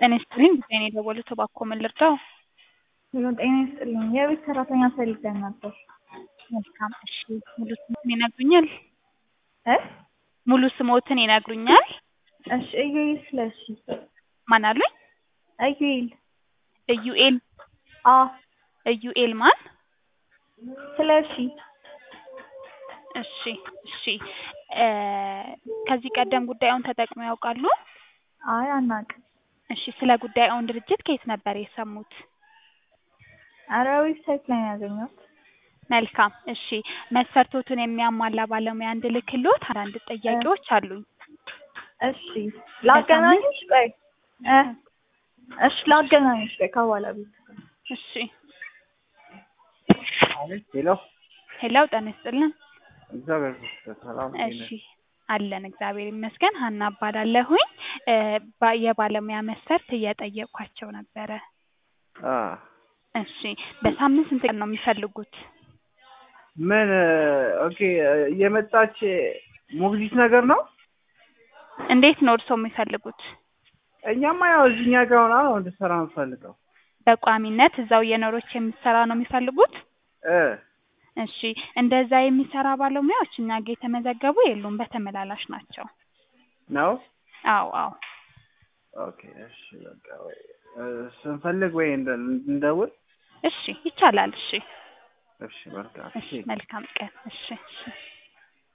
ጤና ይስጥልኝ ጉዳይን የደወሉት እባክዎ ምን ልርዳው? ሄሎ ጤና ይስጥልኝ የቤት ሰራተኛ ፈልገን ነበር። መልካም እሺ ሙሉ ስሞትን ይነግሩኛል? እ ሙሉ ስሞትን ይነግሩኛል? እሺ ኢዩኤል ስለሺ ማን አሉኝ? ኢዩኤል ኢዩኤል አ ኢዩኤል ማን? ስለሺ እሺ እሺ እ ከዚህ ቀደም ጉዳዩን ተጠቅመው ያውቃሉ? አይ አናውቅም። እሺ ስለ ጉዳዩን ድርጅት ከየት ነበር የሰሙት? ኧረ ዌብሳይት ላይ ነው ያገኘሁት። መልካም እሺ መስፈርቶቱን የሚያሟላ ባለሙያ እንድልክልዎት አንዳንድ ጥያቄዎች አሉኝ። እሺ ላገናኝሽ ቆይ እ እሺ ላገናኝሽ ቆይ ከባለቤቱ ጋር እሺ አቤት ሄሎ ሄሎ ጤና ይስጥልን። እግዚአብሔር ይመስገን ሰላም ነኝ። እሺ አለን እግዚአብሔር ይመስገን። ሀና እባላለሁኝ እ ባ- የባለሙያ መስፈርት እየጠየቅኳቸው ነበረ። አ እሺ በሳምንት ስንት ቀን ነው የሚፈልጉት? ምን ኦኬ የመጣች ሞግዚት ነገር ነው? እንዴት ነው እርስዎ የሚፈልጉት? እኛማ ያው እዚህኛ ጋር ሆና ነው እንድትሰራ የምፈልገው በቋሚነት እዛው እየኖረች የምትሰራ ነው የሚፈልጉት? እ እሺ እንደዛ የሚሰራ ባለሙያዎች እኛ ጋር የተመዘገቡ የሉም፣ በተመላላሽ ናቸው። ነው አዎ አዎ ኦኬ እሺ በቃ ወይ እ ስንፈልግ ወይ እንደ እንደውል እሺ ይቻላል። እሺ እሺ በቃ እሺ መልካም ቀን። እሺ እሺ